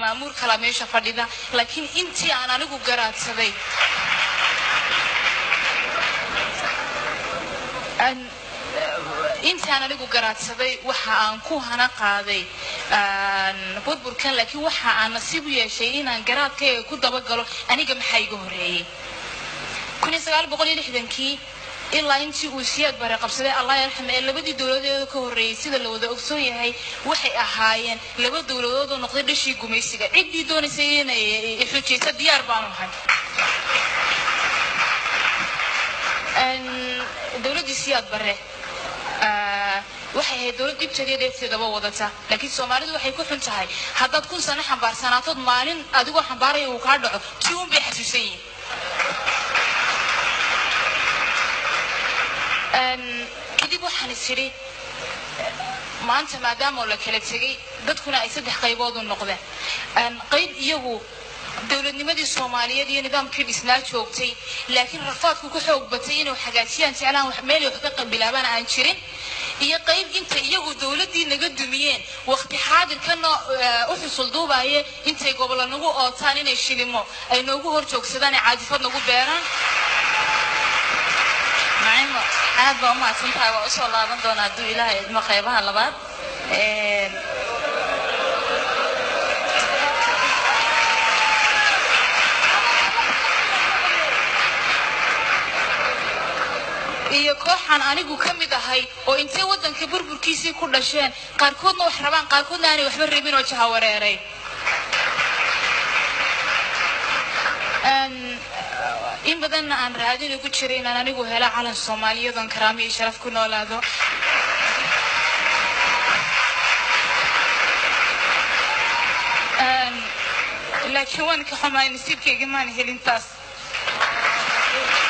maamuur kalaa meesha fadhida laakiin intii aan anigu garaadsaday aan- intaan anigu garaadsaday waxa aan ku hana qaaday aan burburkan laakiin waxa aan nasiib u yeeshay inaan garaadkayga ku dabagalo aniga maxaa iga horeeyey kun iyo sagaal boqol iyo lixdankii ilaa intii uu siyaad bare qabsaday allah yarxame ee labadii dowladeeda ka horreeyey sida la wada ogsoon yahay waxay ahaayeen laba dowladood oo noqday dhashii gumaysiga ciddii doonaysay inay xujaysa diyaar baanu ahay Een, dowladdii siyaad bare ah, waxay ahayd dowlad dhibteeda dheefteedaba wadata laakiin soomaalidu waxay ku xun tahay haddaad kun sano xambaarsanaatood maalin adigoo xambaaraya uu kaa dhaco tii un bay xasuusan yihiin Een, kadib waxaan is idhi maanta maadaama la kala tegay dadkuna ay saddex qaybood u noqdeen Een, qayb iyagu dowladnimadii soomaaliyeed iyo nidaamkii dhisnaa joogtay laakiin rafaadku ku xoog batay inuu hagaajiyaan jeclaan wax meel wax ka qabilaabaan aan jirin iyo qayb inta iyagu dowladdii naga dumiyeen waqti xaadirkana eh, u xusul duubaye intay gobollo nagu ootaan inay shilimo ay noogu hor joogsadaan ee caadifad nagu beeraan nacimo aad baa umahadsan tahay waa usoo laaban doonaa hadduu ilaahay idmo qaybaha labaad Een, iyo kooxaan anigu ka mid ahay oo intay waddanka burburkiisii ku dhasheen qaarkoodna wax rabaan qaarkoodna aanay waxba rabin oo jahawareeray Een, in badanna aan raadin ugu jiray inaan anigu helo calan soomaaliyadoon karaamo iyo sharaf ku noolaado Een, laakiin waan ka xumaay nasiibkayga maan helin taas